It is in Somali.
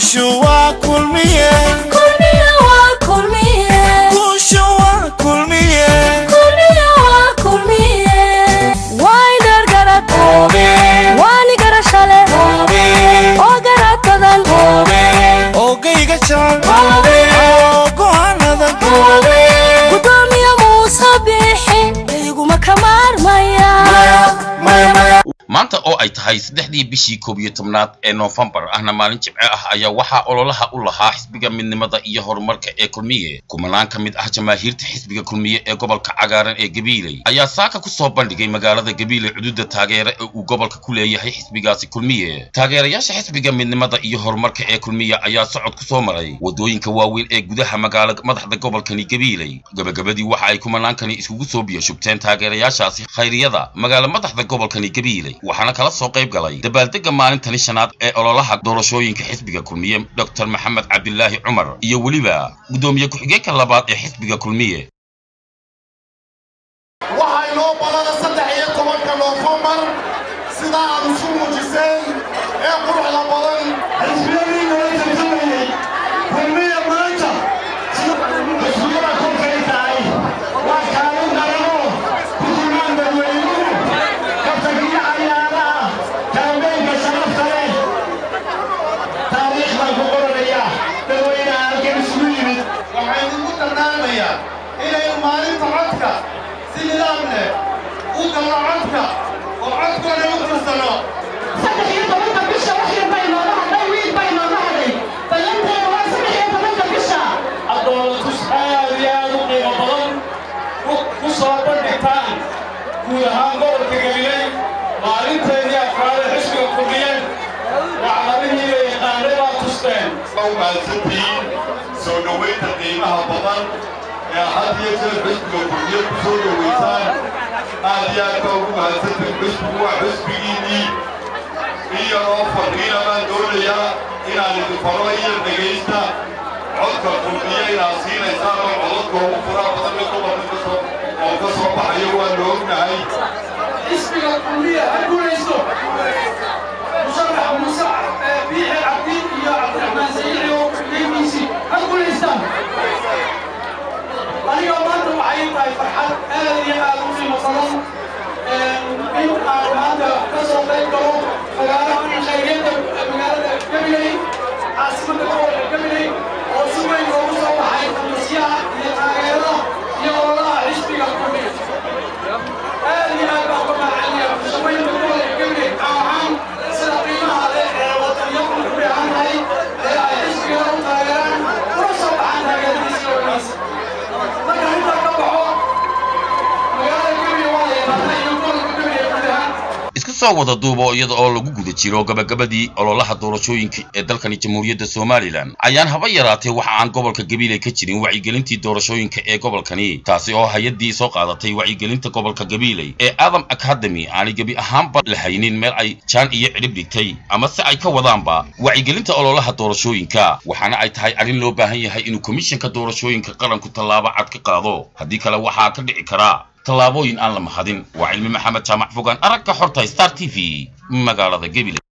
guushu waa kulmiye kulmiye waa kulmiye guushu waa kulmiye kulmiye waa kulmiye way dhargarad waani garashale oo garad badan ogayga jecel oo go'aanadan gudoomiye muuse biixi iguma ka maarmaya maanta oo ay tahay saddexdii bishii koob iyo tobnaad ee noofembar ahna maalin jimce ah ayaa waxaa ololaha u lahaa xisbiga midnimada iyo horumarka ee kulmiye kumanaan ka mid ah jamaahiirta xisbiga kulmiye ee gobolka cagaaran ee gabiiley ayaa saaka ku soo bandhigay magaalada gabiiley xuduudda taageere ee uu gobolka ku leeyahay xisbigaasi kulmiye taageerayaasha xisbiga midnimada iyo horumarka ee kulmiye ayaa socod ku soo maray wadooyinka waaweyn ee gudaha magaala madaxda gobolkani gabiiley gabagabadii waxa ay kumanaankani iskugu soo biyashubteen taageerayaashaasi khayriyada magaala madaxda gobolkani gabiiley waxaana kala soo qayb galay dabaaldega maalintani shanaad ee ololaha doorashooyinka xisbiga kulmiye dr maxamed cabdilaahi cumar iyo weliba guddoomiye ku-xigeenka labaad ee xisbiga kulmiye waxaa inoo balana saddex iyo tobanka noofembar sidaa aad isu muujiseen ee quruxda badan xisbiyadii nala tartamayey kulmiya maanta xisbiyada kolkay tahay waa kaalin darano kutilmaan dadweynuhu kabtagiyo cayaaraha kaambeynka sharafta leh taariikhdan ku qoranaya dadweynaha halkan isugu yimid waxaan idinku dardaarmayaa inaynu maalinta codka si nidaam leh u galno codka oo codkooda u tirsano saddex iyo tobanka bisha wax yar bay nooga hadhay wiil bay nooga hadhay ballanteeda waa saddex iyo tobanka bisha adoolatus aad iyo aad u qiimo badan ku soo bandhigtaan guud ahaan gobolka gabiley maalinteedii afraad ee xisbiga kulmiye wacdadihii la yaqaanay baa tusteen u mahadsantihiin soo dhoweynta qiimaha badan ee had iyo jeer xisbiga kulmiye ku soo dhoweysaan aad iyo aad baa ugu mahadsantihiin xisbigu waa xisbigiinnii iyadoo fadhiina baan doonayaa inaan idin faro iyo dhegaysta codka kulmiye inaad siinaysaan oo codadka ugu furaha badan ee gobolka ka soo oo ka soo baxayo waa la ognahay xisbiga kulmiye ha guulaysto musharax muuse biixi cabdi iyo cabdiraxmaan sayiixi oo ku-xigeenkiisii ha guulaystaan aniga maanta waxay tahay farxad aad iyo aad u qiimo badan in aan maanta ka soo qayb galo magaalaha khayriyadda magaalada gabiley caasimadda gobolka gabiley oo si weyn loogu soo baxay khamiisyaha iyo taageerada iyo ololaha xisbiga kulmiye aad iyo aad baan uga mahadcelinayaa bulshooyinka gobolka gabiley ahaan sida qiimaha leh ee wadanyadu ku dheehan tahay ee ay xisbigana u taageeraan una soo baxaan taageeradiisa wanaagsan marka intaa ka baxo magaalada gabiley waa la yaqaanaa iyo gobolka gabiley guud ahaan isku soo wada duubo iyada oo lagu guda jiro gabagabadii ololaha doorashooyinka ee dalkani jamhuuriyadda somalilan ayaan haba yaraatee waxa aan gobolka gabiley ka jirin wacyigelintii doorashooyinka ee gobolkani taasi oo hay-addii soo qaadatay wacyigelinta gobolka gabiley ee adam academy aanay gebi ahaanba lahaynin meel ay jaan iyo cidhib dhigtay ama se ay ka wadaanba wacyigelinta ololaha doorashooyinka waxaana ay tahay arrin loo baahan yahay inuu komishanka doorashooyinka qaranku tallaabo cad ka qaado haddii kale waxaa ka dhici karaa tallaabooyin aan la mahadin waa cilmi maxamed jaamac fogaan aragga xorta star t v magaalada gabiley